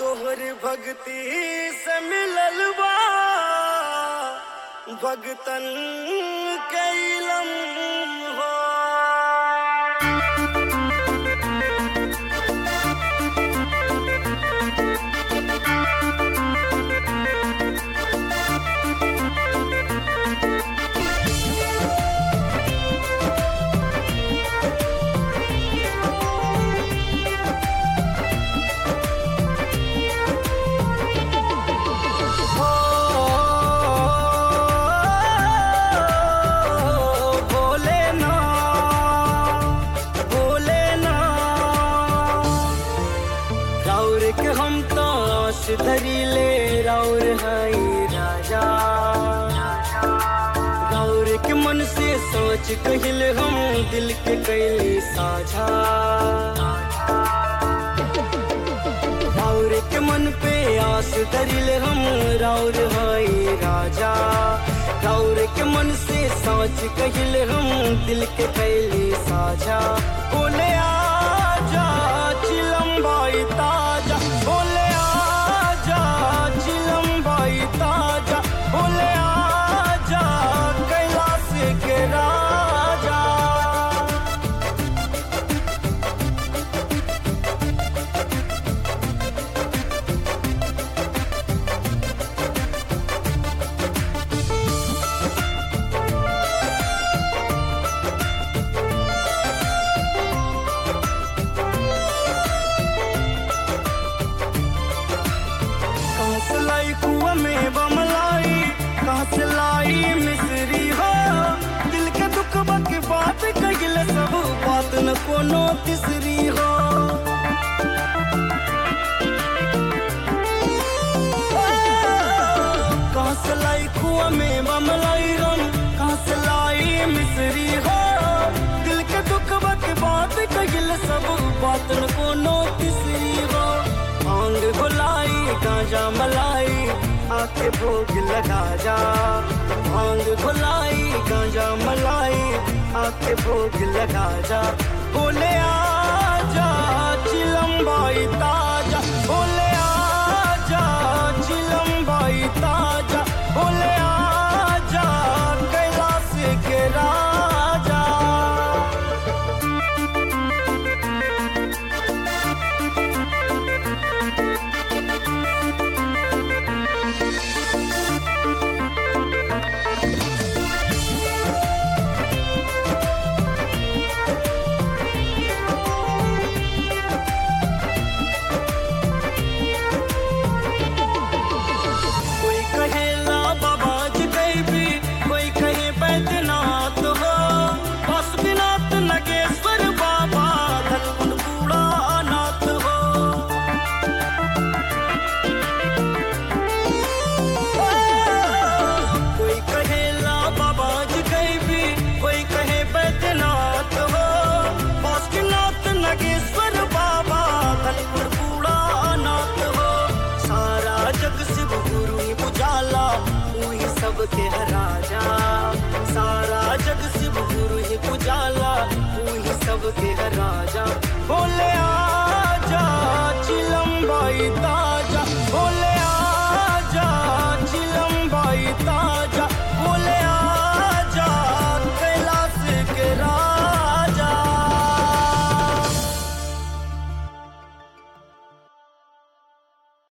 तोहर भक्ति से मिलल बा भगतन के इलम हो बोले ना बोले ना राउर के हम तो आस धरी ले राउर हई राजा राउर के मन से सोच कहिल हम दिल के कैली साझा राउर के मन पे आस धरिल हम राउर हई राजा राउर के मन से सोच कहिल हम दिल के कैली साझा बोले आजा चिलम भाई ताजा बोले आजा चिलम भाई ताजा बोले आजा कैलाश के राजा कहाँ से लाई कुआ में बमलाई कहाँ से लाई मिसरी हो दिल के दुख के बात कहिल सब बात न कोनो तीसरी हो कहाँ से लाई कुआ में बमलाई हम कहाँ से लाई मिसरी हो दिल के दुख के बात कहिल सब बात न कोनो तीसरी हो भांग घुलाई गांजा मलाई आके भोग लगा जा भांग घुलाई गांजा मलाई आके भोग लगा जा बोले आजा चिलम भाई ताजा बोले आजा चिलम भाई ताजा बोले आजा कैलाश के राजा कोई कहे ला बाबाज भी कोई कहे बैद्यनाथ हो पशुनाथ नगेश्वर बाबा धनकुंड बूढ़ा नाथ हो कोई कहे ला बाबाज भी कोई कहे बैद्यनाथ हो पशुनाथ नगेश्वर बाबा धनकुंड बूढ़ा नाथ हो सारा जग शिव गुरु ही बुझाला वही सबके है राजा सारा जग शिव गुरु ही बुझाला वही सबके है राजा बोले आजा चिलम भाई ता